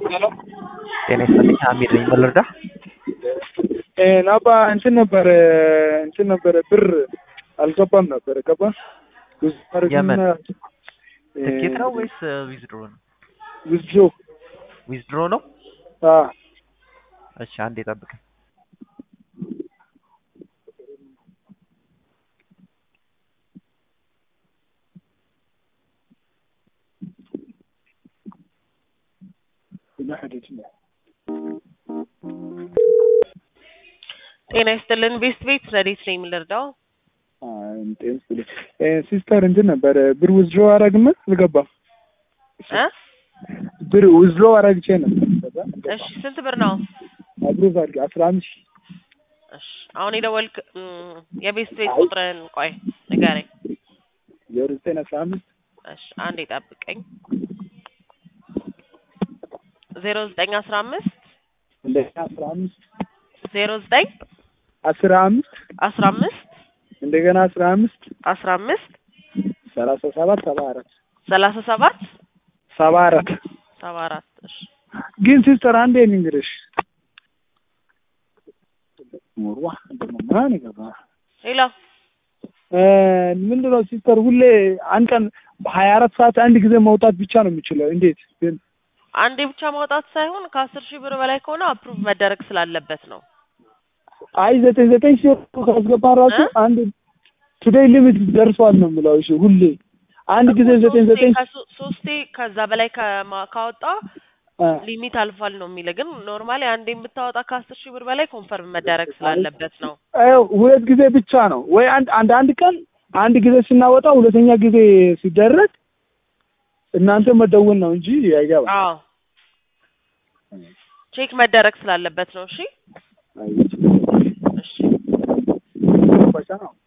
ጤና ይስጥልኝ አሚር ነኝ ምን ልርዳህ? ናባ እንትን ነበረ እንትን ነበረ ብር አልገባም ነበረ ገባ የምን ትኬት ነው ወይስ ዊዝድሮ ነው? ዊዝድሮ ዊዝድሮ ነው። እሺ አንዴ ጠብቀኝ። ጤና ይስጥልን ቤስት ቤት ረዴት ነኝ የምልርዳው ሲስተር እንትን ነበረ ብር ዊዝድሮ አረግም አልገባም። እ ብር ዊዝድሮ አረግቼ ነበር እሺ ስንት ብር ነው? አፕሩቭ አድርጌ አስራ አምስት ሺህ እሺ አሁን የደወልክ እም፣ የቤስት ቤት ቁጥርን ቆይ ንገረኝ። ዜሮ ዘጠኝ አስራ አምስት እሺ አንዴ ጠብቀኝ። ዜሮ ዘጠኝ አስራ አምስት እንደገና አስራ አምስት ዜሮ ዘጠኝ አስራ አምስት አስራ አምስት እንደገና አስራ አምስት አስራ አምስት ሰላሳ ሰባት ሰባ አራት ሰላሳ ሰባት ሰባ አራት ሰባ አራት እሺ ግን ሲስተር አንዴ ንግርሽ ሞርዋ እንደማን ይገባ ሌላ ምንድነው ሲስተር ሁሌ አንድ ቀን በሀያ አራት ሰዓት አንድ ጊዜ መውጣት ብቻ ነው የሚችለው እንዴት ግን አንዴ ብቻ ማውጣት ሳይሆን ከአስር ሺህ ብር በላይ ከሆነ አፕሩቭ መደረግ ስላለበት ነው። አይ ዘጠኝ ዘጠኝ ሺህ ካስገባ ራሱ እ? አንድ ቱዴይ ሊሚት ደርሷል ነው የምለው እሺ ሁሌ አንድ ጊዜ ዘጠኝ ዘጠኝ ከሶ- ሶስቴ ከዛ በላይ ከማ- ካወጣ አ፣ ሊሚት አልፏል ነው የሚል ግን ኖርማሊ አንዴ የምታወጣ ከአስር ሺህ ብር በላይ ኮንፈርም መደረግ ስላለበት ነው። ይኸው ሁለት ጊዜ ብቻ ነው ወይ አንድ አንድ አንድ ቀን አንድ ጊዜ ስናወጣ ሁለተኛ ጊዜ ሲደረግ እናንተ መደወል ነው እንጂ አይገባም። አዎ ቼክ መደረግ ስላለበት ነው። እሺ አይ፣ እሺ በቃ ነው።